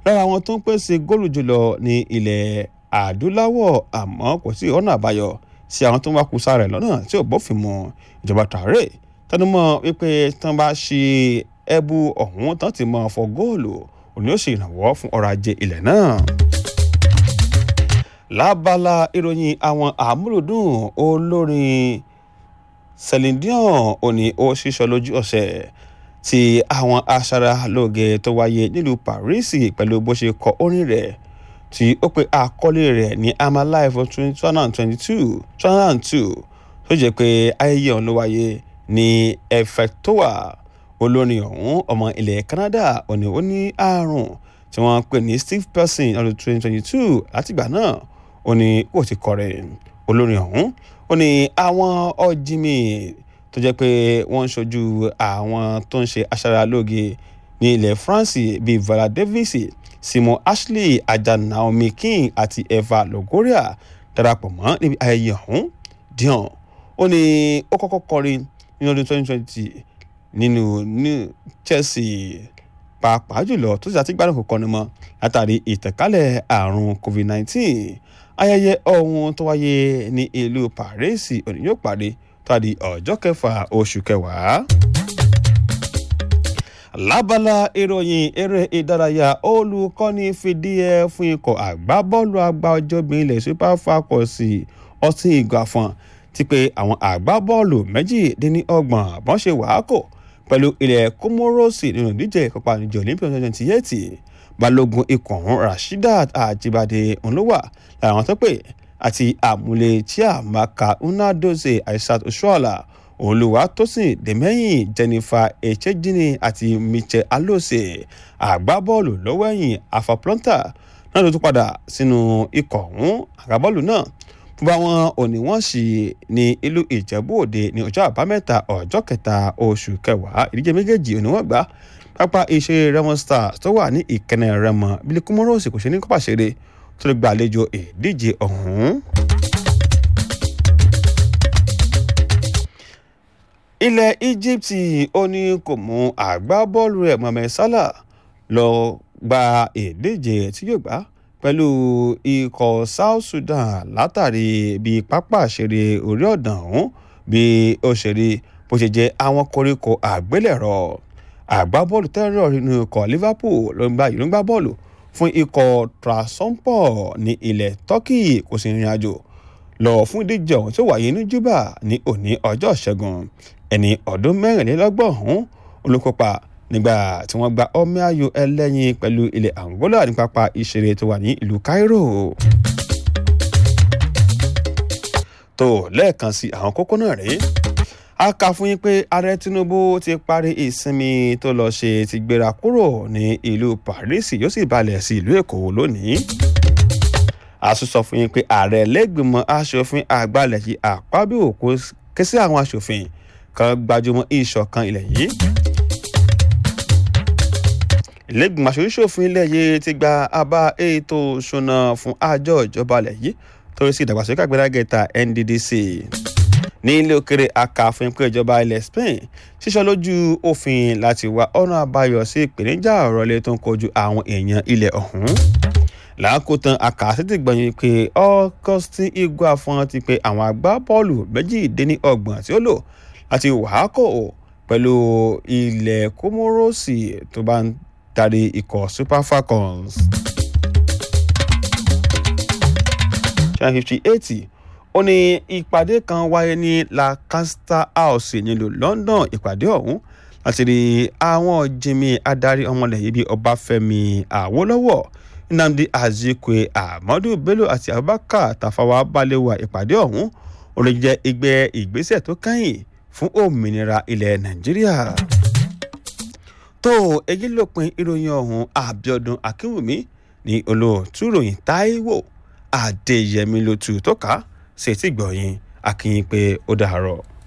lára àwọn tó ń pèsè góòlù jùlọ ní ilẹ̀ adúláwọ̀ àmọ́ kò sí ọ̀nà àbáyọ sí àwọn tó ń wá kùsà rẹ̀ lọ́nà tí ò bófin mu ìjọba Traoré tẹnumọ́ wípé tán bá ṣe ẹbú ọ̀hún tán ti mọ fọ góòlù òní ó ṣe ìrànwọ́ fún ọrọ̀ ajé ilẹ̀ náà. lábala ìròyìn àwọn àmúlòdùn olórin Celine Dion òní ó ṣíṣọ lójú ọ̀sẹ̀ tí àwọn aṣaralóge tó wáyé nílùú Paris pẹ̀lú bó ṣe kọ orin rẹ̀ tí ó pe àkọlé rẹ̀ ní I'm Alive for two thousand twenty two two thousand two tó jẹ́ pé ayẹyẹ ọ̀hún ló wáyé ní Effectoa olórin ọ̀hún ọmọ ilẹ̀ Canada òní ó ní àrùn tí wọ́n pè ní Steve Percy ọdún twenty twenty two látìgbà náà ó ní kò ti kọrin olórin ọ̀hún ó ní àwọn ọ̀jìnmí tó jẹ́ pé wọ́n ń ṣojú àwọn tó ń ṣe aṣaralóge ní ilẹ̀ France bíi Viola Davis Simon Ashley ajá Naomi King àti Eva Longoria darapọ̀ mọ́ níbi ayẹyẹ ọ̀hún Dion ó ní ó kọ́kọ́ kọrin ní ọdún twenty twenty nínú ní Chelsea pàápàá jùlọ tó sì àti gbádùn kò kọ́ni mọ́ látàrí ìtànkálẹ̀ àrùn COVID-19 ayẹyẹ ọ̀hún tó wáyé ní ìlú Paris òní yóò parí tó a di ọjọ́ kẹfà oṣù kẹwàá. lábala ìròyìn eré ìdárayá olùkọ́ni fìdí ẹ fún ikọ̀ àgbábọ́ọ̀lù àgbà ọjọ́bìn ilẹ̀ Super Falcons ọtí ìgbàfọ̀n ti pé àwọn àgbábọ́ọ̀lù méjìdínlọ́gbọ̀n bọ́n ṣe wàákò pẹ̀lú ilẹ̀ Comoros nínú ìdíje ìkópa níjọ Olympic twenty twenty eight balógun ikọ̀ ọ̀hún Rasheedat Ajibade ńlọ́wà lára àwọn tó pè àti àmúlé chiamaka unadozie aishat oshuala olùwàtòsìn dèmẹ́yìn jennifer echejini àti michel alose àgbábọ́ọ̀lù lọ́wọ́ ẹ̀yìn afaplọ́ntà náà ló tún padà sínú ikọ̀ ọ̀hún àgbábọ́ọ̀lù náà fúnpa wọn òní wọ́n sì ní ìlú ìjẹ̀bú òde ní ọjọ́ àbámẹ́ta ọjọ́ kẹta oṣù kẹwàá ìdíje méjèèjì òní wọ́n gbá pápá ìṣeré remo stars tó wà ní ìkẹnẹ remo bílí kúmọ́rọ́ọ̀sì kò ṣe ní kópa ṣeré tó lè gbàlejò ìdíje ọ̀hún. ilẹ̀ Egypt ó ní kò mú àgbábọ́ọ̀lù rẹ̀ Mohamed Salah lọ gba ìdíje tí yóò gbá pẹ̀lú ikọ̀ South Sudan látàrí bí pápá ìṣeré orí ọ̀dàn ọ̀hún bí ó ṣe rí bó ṣe jẹ́ àwọn koríko àgbélẹ̀rọ àgbábọ́ọ̀lù tẹ́rọ̀ nínú ikọ̀ Liverpool ló ń gba ìlú ń gbá bọ́ọ̀lù fún ikọ̀ Trabzonspor ní ilẹ̀ Turkey kò sì rìnrìn àjò lọ fún ìdíje ọ̀hún tó wáyé ní Juba ní òní ọjọ́ ìṣẹ́gun ẹni ọdún mẹ́rìnlélọ́gbọ̀n ọ̀hún olùkópa nígbà tí wọ́n gba ọmọ ayò ẹlẹ́yin pẹ̀lú ilẹ̀ Angola ní pápá ìṣeré tó wà ní ìlú Cairo. tó lẹ́ẹ̀kan sí àwọn kókó náà rèé a kà fún yín pé ààrẹ Tinubu ti parí ìsinmi tó lọ ṣe ti gbéra kúrò ní ìlú Paris yóò sì balẹ̀ sí ìlú Èkó lónìí a tún sọ fún yín pé ààrẹ lẹ́gbìmọ̀ aṣòfin àgbàlẹ̀ yìí Akpabio kò ké sí àwọn aṣòfin kan gbajúmọ̀ ìṣọ̀kan ilẹ̀ yìí ìlẹ́gbìmọ̀ aṣòfin ilẹ̀ yìí ti gba àbá ètò ìṣúná fún àjọ ìjọba ilẹ̀ yìí torí sí ìdàgbàsókè àgbẹ̀dàgẹ̀ta NDDC ní ilé òkèrè aka fún pé ìjọba ilẹ̀ Spain ṣíṣọ́ lójú òfin láti wá ọ̀nà àbáyọ sí ìpèníjà ọ̀rọ̀ ilé tó ń kojú àwọn èèyàn ilẹ̀ ọ̀hún làákòtán àkàsítì gbọ̀nyìn pé Augustine Iguafọn ti pé àwọn agbábọ́ọ̀lù méjìdínlọ́gbọ̀n tí ó lò láti wàákò pẹ̀lú ilẹ̀ Kómórósì tó bá ń darí ikọ̀ Super Falcons. twenty fifty eight ó ní ìpàdé kan wáyé ní Lancaster House nílùú London ìpàdé ọ̀hún láti rí àwọn jimi adarí ọmọlẹ̀ yìí bíi Ọbáfẹ́mi Awólọ́wọ̀ Nnamdi Azikwe Ahmadu Bello àti Abubakar Tafawa Balewa ìpàdé ọ̀hún ó lè jẹ́ ìgbẹ́ ìgbésẹ̀ tó kẹ́yìn fún òmìnira ilẹ̀ Nàìjíríà. tó èyí lópin ìròyìn ọ̀hún Abíọ́dún Akínwùmí ní olóòtú ìròyìn Táíwò Adéyẹmí ló tu tó ká ṣètìgbọ̀yìn akínyìn pé ó dàárọ̀.